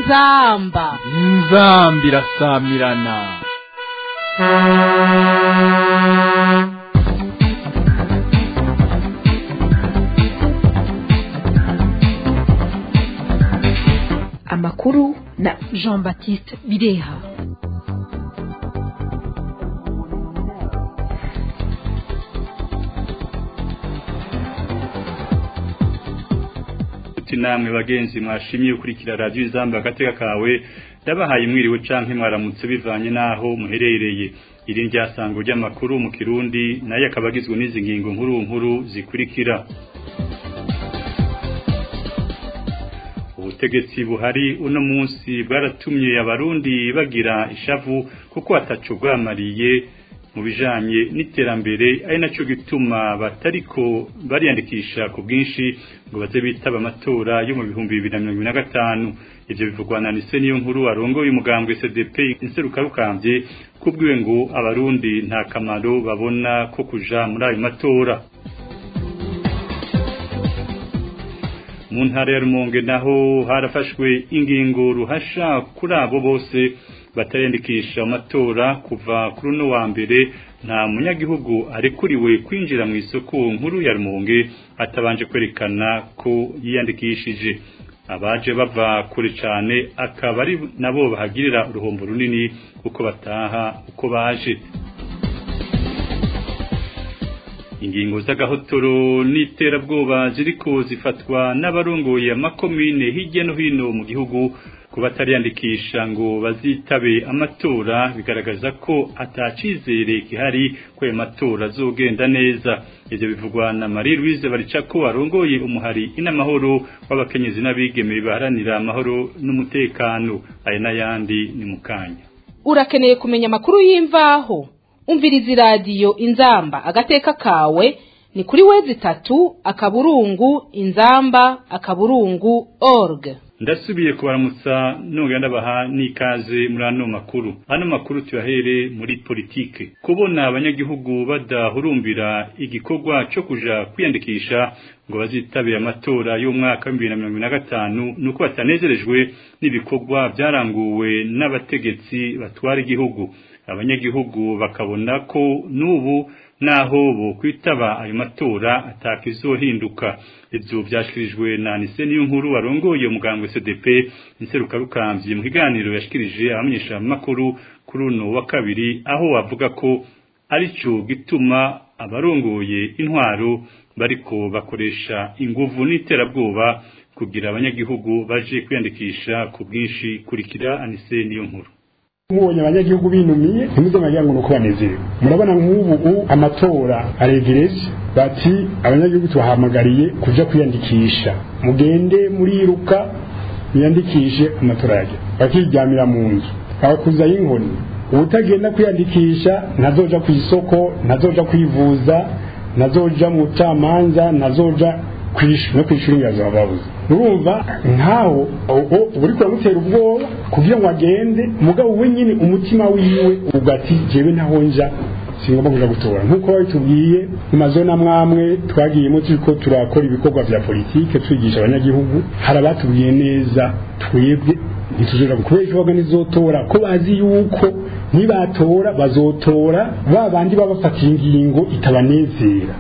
inzamba inzamba irasamirana amakuru na jean baptiste bireha uti namwe bagenzi mwashimye ukurikira radio izamba agateka kawe ndabahaye mwiriwe canke mwaramutse bivanye naho muherereye iri ryasango ry'amakuru mu kirundi naye akabagizwe n'izi ngingo nkuru nkuru zikurikira ubutegetsi buhari uno munsi bwaratumye abarundi bagira ishavu kuko ataco bwamariye mu bijanye n'iterambere ari naco gituma batariko bariyandikisha ku bwinshi ngo baze bitaba amatora yo mu bihumbi bibiri na mirongo ibiri na gatanu ivyo bivugwa na nise niyo nkuru arongoye umugambwe CDP inserukabukambye kubwiwe ngo abarundi nta kamaro babona ko kuja muri ayo matora mu ntara ya Rumonge naho harafashwe ingingo ruhasha kuri abo bose batariyandikisha amatora kuva kuri uno wa mbere nta munyagihugu arekuriwe kwinjira mu isoko nkuru ya Rumonge atabanje kwerekana ko yiyandikishije abaje bava kure cyane akaba ari nabo bahagirira uruhombo runini kuko bataha uko baje ingingo z'agahotoro n'iterabwoba ziriko zifatwa n'abarongoye amakomine hirya no hino mu gihugu ku batariyandikisha ngo bazitabe amatora bigaragaza ko atacizere gihari ko ayo matora azogenda neza ivyo bivugwa na Marie Louise Baricako arongoye umuhari inamahoro w'abakenyezi n'abigeme baharanira amahoro n'umutekano aya n'ayandi ni mukanya urakeneye kumenya amakuru y'imvaho umviriza iradiyo inzamba agateka kawe ni kuri wezi itatu akaburungu inzamba akaburungu org ndasubiye kubaramutsa nongera ndabaha n'ikaze muri ano makuru ano makuru tuyahere muri politike kubona abanyagihugu badahurumbira igikorwa cyo kuja kwiyandikisha ngo bazitabire amatora y'umwaka wa bibiri na mirongo ibiri na gatanu ni uko batanezerejwe n'ibikorwa byaranguwe n'abategetsi batwara igihugu abanyagihugu bakabona ko n'ubu naho bo kwitaba ayo matora atakizohinduka ivyo vyashikirijwe na Nise niyo nkuru warongoye umugambwe CDP inserukabukambye mu kiganiro yashikirije abamenyesha makuru kuri uno wa kabiri aho bavuga ko arico gituma abarongoye intwaro bariko bakoresha inguvu n'iterabwoba kugira abanyagihugu baje kwiyandikisha ku bwinshi kurikira Anise niyo nkuru mubonye abanyagihugu binumiye ntimuze mwagira ngo nuko banezerewe murabona nk'ubu amatora aregereje bati abanyagihugu tubahamagariye kuja kwiyandikisha mugende muriruka mwiyandikishe amatora yage bakiryamira mu nzu bakuzaho inkoni ubutagenda kwiyandikisha ntazoja ku isoko ntazoja kwivuza ntazoja mu bucamanza ntazoja no kwishura ingazo babuze urumva nkaho uri kuramutera ubwoba kugira ngo agende mugabo we nyine umutima wiwe ugati jewe ntaho nja singomba kuja gutora nk'uko babitubwiye mu mazona mwamwe twagiyemo turiko turakora ibikorwa vya politike twigisha abanyagihugu hari abatubwiye neza twebwe ntituzora kubera ikibazo nizotora ko bazi yuko nibatora bazotora ba bandi baba bafatiye ingingo itabanezera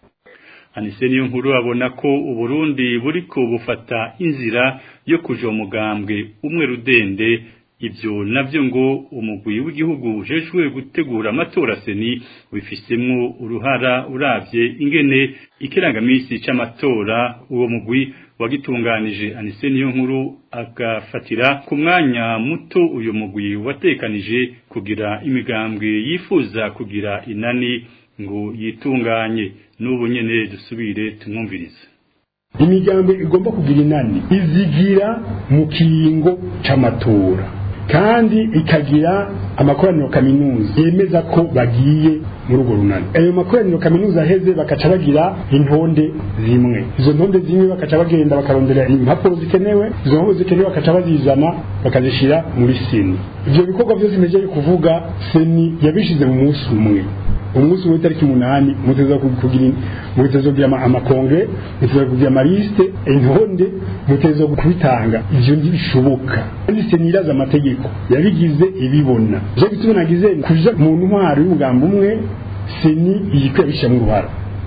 Anise niyo nkuru abona ko Uburundi buriko bufata inzira yo kuja umugambwe umwe rudende ivyo navyo ngo umugwi w'igihugu ujejwe gutegura amatora seni bifisemwo uruhara uravye ingene ikirangamisi c'amatora uwo mugwi wagitunganije Anise niyo nkuru agafatira ku mwanya muto uyu mugwi watekanije kugira imigambwe yifuza kugira inani ngo yitunganye n'ubu nyene dusubire tumwumvirize imigambi igomba kugira inani izigira mu kiringo c'amatora kandi ikagira amakoraniro kaminuza yemeza ko bagiye muri urwo runani ayo makoraniro kaminuza aheze bakaca bagira intonde zimwe izo ntonde zimwe bakaca bagenda bakarondera impapuro zikenewe izo mpapuro zikenewe bakaca bazizana bakazishira muri seni ivyo bikorwa vyose imejeye kuvuga seni yabishize mu munsi umwe umunsi umwe itariki umunani muteza kugira muteza kugira amakongre muteza kugira amaliste intonde muteza kubitanga ivyo ntibishoboka kandi se niraza amategeko yabigize ibibona je gituma nagize kuja mu ntwaro y'umugambo umwe seni iyikwabishamwe uruhara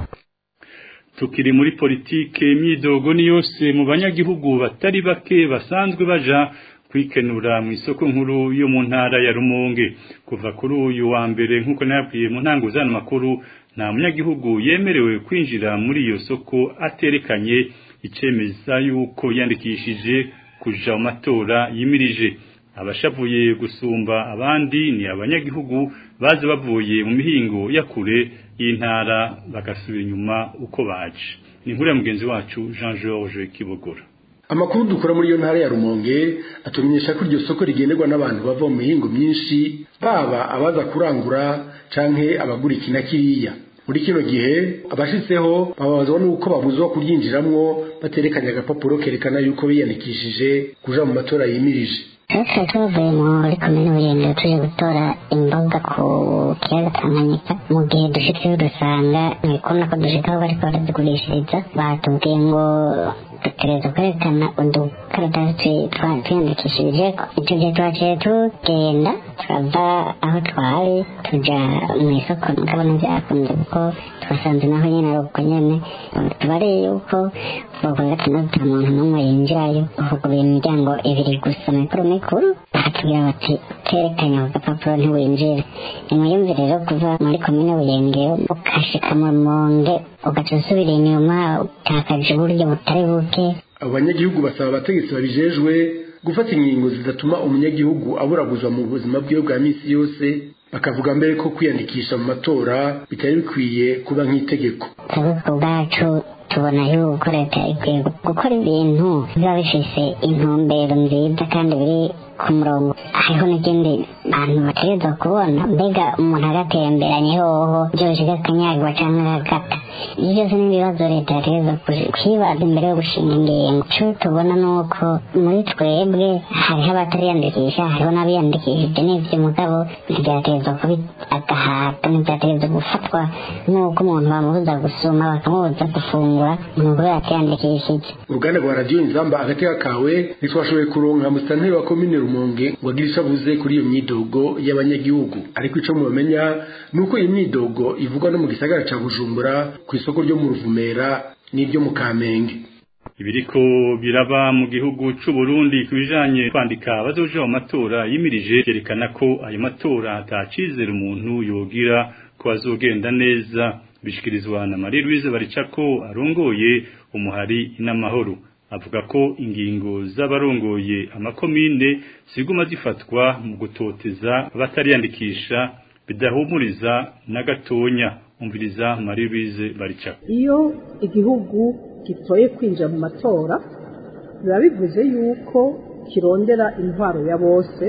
tukiri muri politike imyidogo ni yose mu banyagihugu batari bake basanzwe baja kwikenura mu isoko nkuru yo mu ntara ya Rumonge kuva kuri uyu wa mbere nkuko nabwiye mu ntango zana makuru nta munyagihugu yemerewe kwinjira muri iyo soko aterekanye icemeza yuko yandikishije kuja mu matora yimirije abashavuye gusumba abandi ni abanyagihugu baje bavuye mu mihingo ya kure y'intara bagasubira inyuma uko baje ni inkuru ya mugenzi wacu Jean Georges Kibogora amakuru dukora muri iyo ntara ya rumonge atumenyesha ko iryo soko rigenderwa n'abantu bava mu mihingo myinshi baba abaza kurangura canke abagura iki na kiriya muri kino gihe abashitseho bababazwa n'uko babuzwa kuryinjiramwo baterekanye agapapuro kerekana yuko biyandikishije kuja mu matora yimirije twese tuvuye muri komine burende tuje gutora imboga ku kiyaga tanganyika mu gihe dushitseyo dusanga ntibikunda ko dushikaho bariko barazigurishiriza batubwiye ngo dutegereza kwerekana udukaratasi twiyandikishirijeko ico gihe twaciye tugenda turava aho twari tuja mu isoko mugabo ntivyakunze kuko twasanze naho nyene ari uko nyene tubariye yuko kuva gatandatu nta muntu n'umwe yinjirayo uvuguruye imiryango ibiri gusa mikuru mikuru bakatubwira bati terekanye ako gapapuro ntiwinjire nimuyumvire rero kuva muri komine buyengero ukashika mu rumonge ugaca usubira inyuma utakaje uburyo butari buke abo banyagihugu basaba abategetsi babijejwe gufata ingingo zidatuma umunyagihugu aburaguzwa mu buzima bwiwe bwa misi yose bakavuga mbere ko kwiyandikisha mu matora bitari bikwiye kuba nk'itegeko twebwe ku bwacu tubona yuko leta ikwiye gukora ibintu biba bifise intumbero nziza kandi biri ku murongo hariho n'ikindi bantu bategerezwa kubona mbega umuntu agatemberanye hoho byoroshye akanyagwa cyangwa agakata ibyo byose ni ibibazo leta yategerezwa kwibaza imbere yo gushinga ingingo icyo tubona ni uko muri twebwe hariho abatariyandikisha hariho n'abiyandikishije n'ibyo mugabo ntibyategerezwa kuba agahato ntibyategerezwa gufatwa nk'uko umuntu bamubuza gusuma bakamubuza gufungura umuntu kubera atiyandikishije uruganda rwa radiyo inzamba agateka kawe ntitwashoboye kuronka musitanteri wa komine rumonge ngo agire icyo avuze kuri iyo myidogo y'abanyagihugu ariko icyo mubamenya ni uko iyi myidogo ivugwa no mu gisagara ca bujumbura ku isoko ryo mu ruvumera n'iryo mu kamenge ibiriko biraba mu gihugu c'u Burundi kubijanye kwandika abazoja mu matora yimirije yerekana ko ayo matora atacizera umuntu yogira ko azogenda neza bishikirizwa na Marie Louise Baricako arongoye umuhari n'amahoro avuga ko ingingo z'abarongoye amakomine ziguma zifatwa mu gutoteza abatariyandikisha bidahumuriza na gatonya umviriza Marie Louise Baricako iyo igihugu gitoye kwinjira mu matora biba bivuze yuko kirondera intwaro ya bose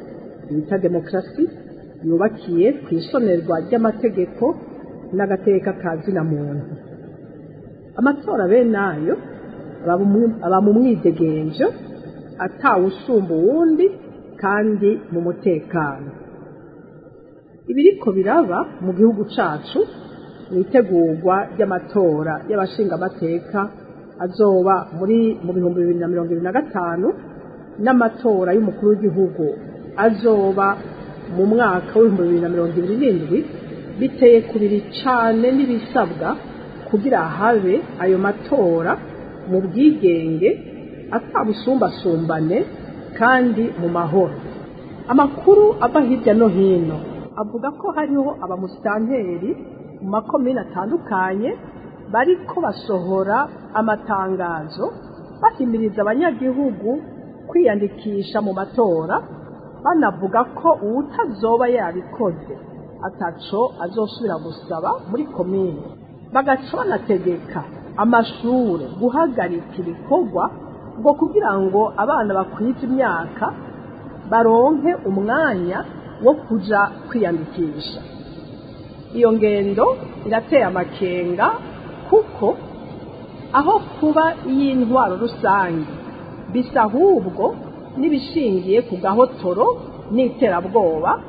bita demokarasi yubakiye ku isonerwa ry'amategeko n'agateka ka zina muntu amatora bene ayo aba mu mwidegenjo atawusumba uwundi kandi mu mutekano ibiriko biraba mu gihugu cacu mu itegurwa ry'amatora y'abashingamateka azoba muri mu bihumbi bibiri na mirongo ibiri na gatanu n'amatora y'umukuru w'igihugu azoba mu mwaka w'ibihumbi bibiri na mirongo ibiri n'indwi biteye kubiri cane n'ibisabwa kugira habe ayo matora mu bwigenge atabusumbasumbane kandi mu mahoro amakuru ava hirya no hino avuga ko hariho abamusitanteri mu makomine atandukanye bariko basohora amatangazo bahimiriza abanyagihugu kwiyandikisha mu matora banavuga ko uwutazoba yabikoze ataco azosubira gusaba muri komine bagaca banategeka amashure guhagarika ibikorwa ngo kugira ngo abana bakwiza imyaka baronke umwanya wo kuja kwiyandikisha iyo ngendo irateye amakenga kuko aho kuba iy'intwaro rusange bisa ahubwo n'ibishingiye ku gahotoro n'iterabwoba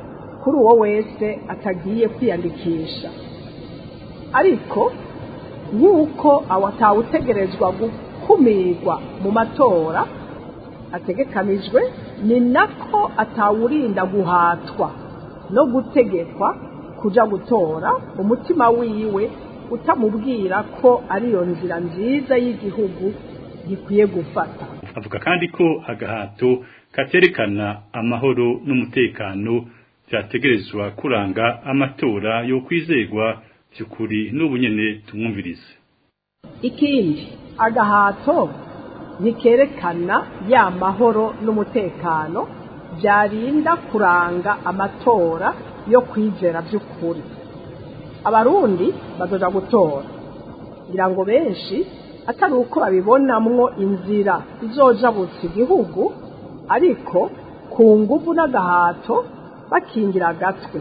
kuri uwo wese atagiye kwiyandikisha ariko nk'uko atawutegerezwa gukumirwa mu matora ategekanijwe ni nako atawurinda guhatwa no gutegekwa kuja gutora umutima wiwe utamubwira ko ariyo nzira nziza y'igihugu gikwiye gufata avuga kandi ko agahato katerekana amahoro n'umutekano byategerezwa kuranga amatora yo kwizegwa by'ukuri n'ubu nyene tumwumvirize ikindi agahato ntikerekana ya mahoro n'umutekano byarinda kuranga amatora yo kwizera by'ukuri abarundi bazoja gutora ngira ngo benshi atari uko babibonamwo inzira izojabutsa igihugu ariko ku nguvu n'agahato bakingira agatwe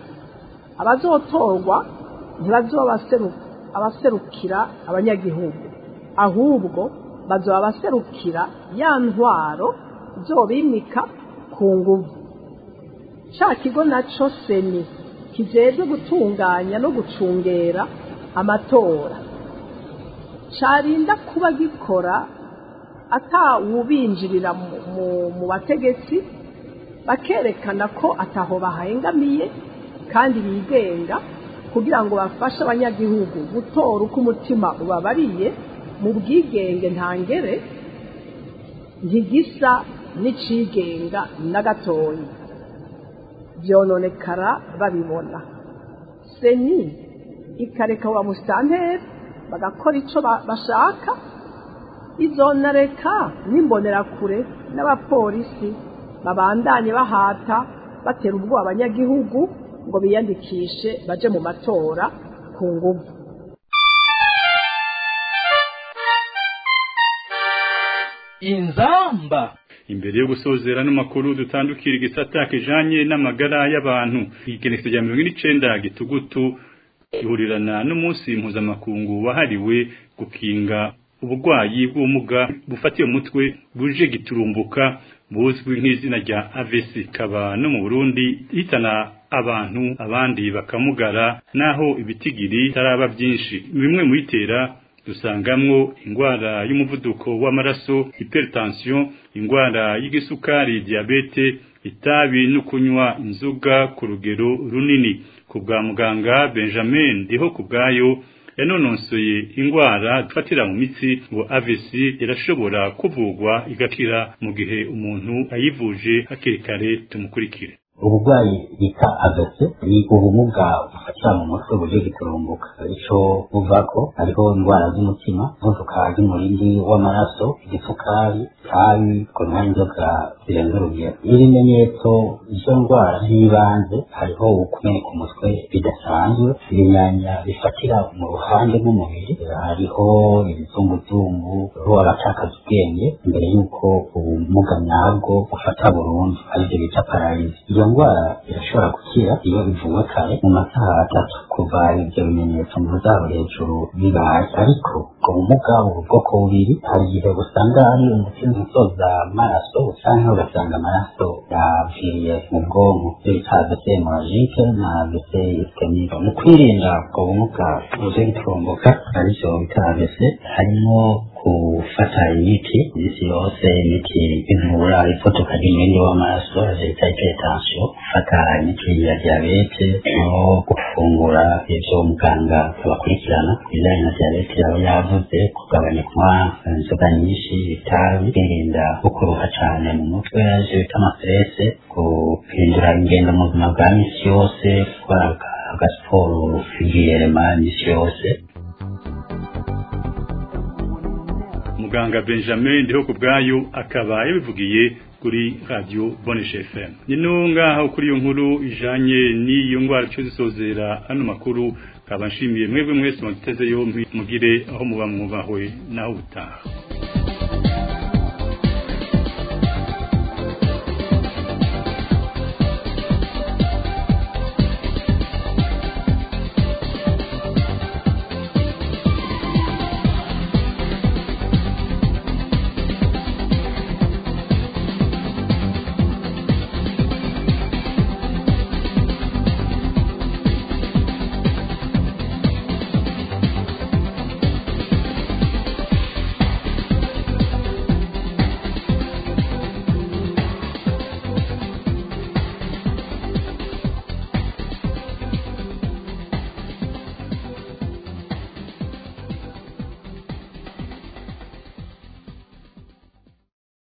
abazotorwa ntibazoba abaserukira abanyagihugu ahubwo bazoba abaserukira ya ntwaro izobimika ku nguvu ca kigo naco seni kijejwe gutunganya no gucungera amatora carinda kuba gikora atawubinjirira mu bategetsi bakerekana ko ataho bahengamiye kandi bigenga kugira ngo bafashe abanyagihugu gutora uko umutima ubabariye mu bwigenge ntangere ntigisa n'icigenga na gatoya byononekara babibona seni ikareka wa musitanteri bagakora icyo bashaka izonareka n'imbonerakure n'abapolisi babandanye bahata batera ubwoba abanyagihugu ngo biyandikishe baje mu matora ku nguvu inzamba imbere yo gusozera n'amakuru dutandukira igisata kijanye n'amagara y'abantu igenekerezo rya mirongo n'icenda gitugutu ihurirana n'umunsi mpuzamakungu wahariwe gukinga uburwayi bw'ubumuga bufatiye umutwe buje giturumbuka buzwi nk'izina rya AVC kaba no mu Burundi hitana abantu abandi bakamugara naho ibitigiri taraba byinshi bimwe mu bitera dusangamwo ingwara y'umuvuduko w'amaraso hypertension ingwara y'igisukari diabete itabi no kunywa inzoga ku rugero runini ku bwa muganga Benjamin ndiho ku bwayo yanononsoye ingwara dufatira mu mitsi ngo AVC irashobora kuvugwa igakira mu gihe umuntu ayivuje hakiri kare tumukurikire uburwayi bita agase ni ubumuga bufatira mu mutwe buryo giturumbuka ico buvako hariho indwara z'umutima umuvuduka ry'umurindi w'amaraso igitsukari tabi kunywa inzoga zirenze urugero ibimenyetso izo ndwara z'ibanze hariho ukumeneka umutwe bidasanzwe ibinyanya bifatira mu ruhande rw'umubiri hariho ibizunguzungu hariho abatakaza ubwenge mbere y'uko ubumuga nyabwo bufata burundu aribyo bita pararizi iyo ndwara irashobora gukira iyo ivuwe kare mu masaha atatu kuva ibyo bimenyetso mu zabo hejuru bibaye ariko ubwo bumuga ubu bwoko bubiri hari igihe usanga ari umutima usoza amaraso usanga ugasanga amaraso yaviriye mu bwonko ibyo bita AVC hemorrhagique na AVC ischemique mu kwirinda ubwo bumuga buje giturumbuka arivyo bita AVC harimo gufata imiti isi yose imiti ivura ifotoka ry'umwenge w'amaraso bita hypertension gufata imiti ya diabete no gufungura ivyo muganga abakurikirana ibijanye na diabete yaba yavuze kugabanya kunywa inzoga nyinshi itabi kwirinda gukuruha cane mu mutwe ivyo bita amastrese guhindura ingendo mu buzima bwa misi yose gukora agasiporo kigiyerema misi yose muganga Benjamin ndiho ku bwayo akaba yabivugiye kuri radio Boneshe FM nino ngaho kuri iyo nkuru ijanye n'iyo ngwara cyo zisozera hano makuru kaba nshimiye mwebwe mwese muteze yombi mugire aho muba mwubahwe naho utaha